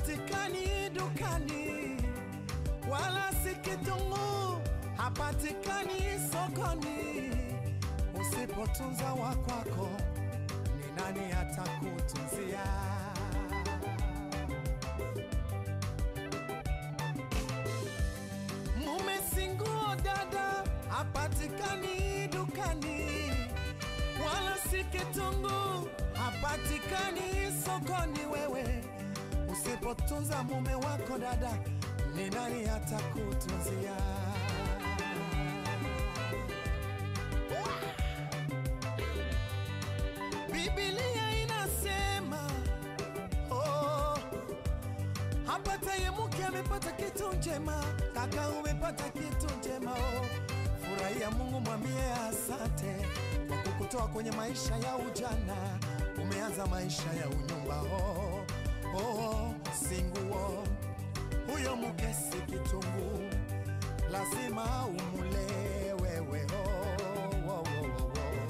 hapatikani dukani, wala si kitunguu hapatikani sokoni. Usipotunza wa kwako, ni nani atakutunzia? Mume si nguo dada, hapatikani dukani, wala si kitunguu hapatikani sokoni. Wewe usipotunza mume wako dada, ni nani atakutunzia? Biblia inasema oh, hapataye mke amepata kitu njema, kaka umepata kitu njema oh. Furahia Mungu, mwambie asante kwa kukutoa kwenye maisha ya ujana, umeanza maisha ya unyumba oh, oh, singuo huyo mke si kitunguu, lazima umule wewe oh, oh, oh, oh, oh.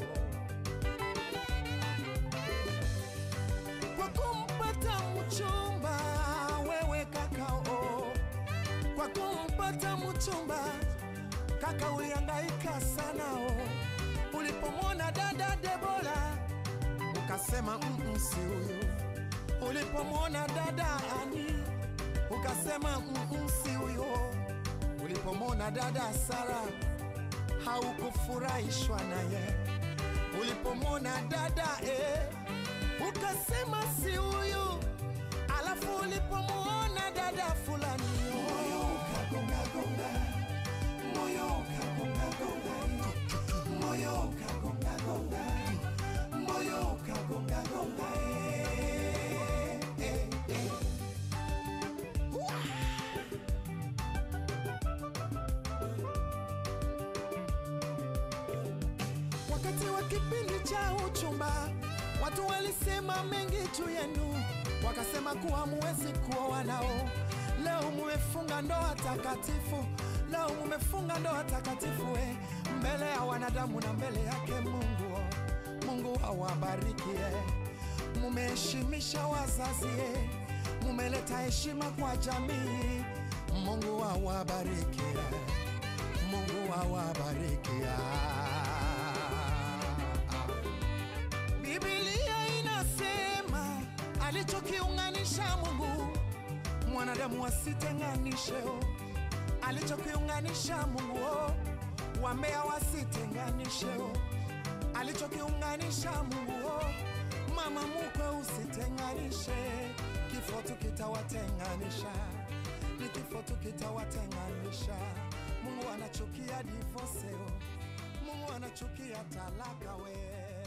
kwa kumpata mchumba wewe kakao, kwa kumpata mchumba kaka ulihangaika sana o. Ulipomwona dada Debora ukasema mm, si huyu. Ulipomwona dada Ani ukasema mm, si huyo. Ulipomwona dada Sara haukufurahishwa naye. Ulipomwona dada eh, ukasema si huyu, alafu ulipomwona dada fulani moyo ukagongagonga, moyo ukagongagonga, moyo ukagongagonga, moyo ukagongagonga, eh, eh, eh. Wakati wa kipindi cha uchumba, watu walisema mengi juu yenu, wakasema kuwa muwezi kuoa nao. Leo mumefunga ndoa takatifu, leo mumefunga ndoa takatifu we, mbele ya wanadamu na mbele yake Mungu. Mungu awabarikie, mumeheshimisha wazazi, eh, mumeleta heshima kwa jamii. Mungu awabarikie, Mungu awabarikia. Biblia inasema alichokiunganisha Mungu mwanadamu asitenganishe. oh. Alichokiunganisha Mungu oh, wambea wasitenganishe. oh. Alichokiunganisha Mungu oh, mama mukwe usitenganishe. Kifo tu kitawatenganisha, ni kifo tu kitawatenganisha. Mungu anachukia divorce, oh. Mungu anachukia talaka we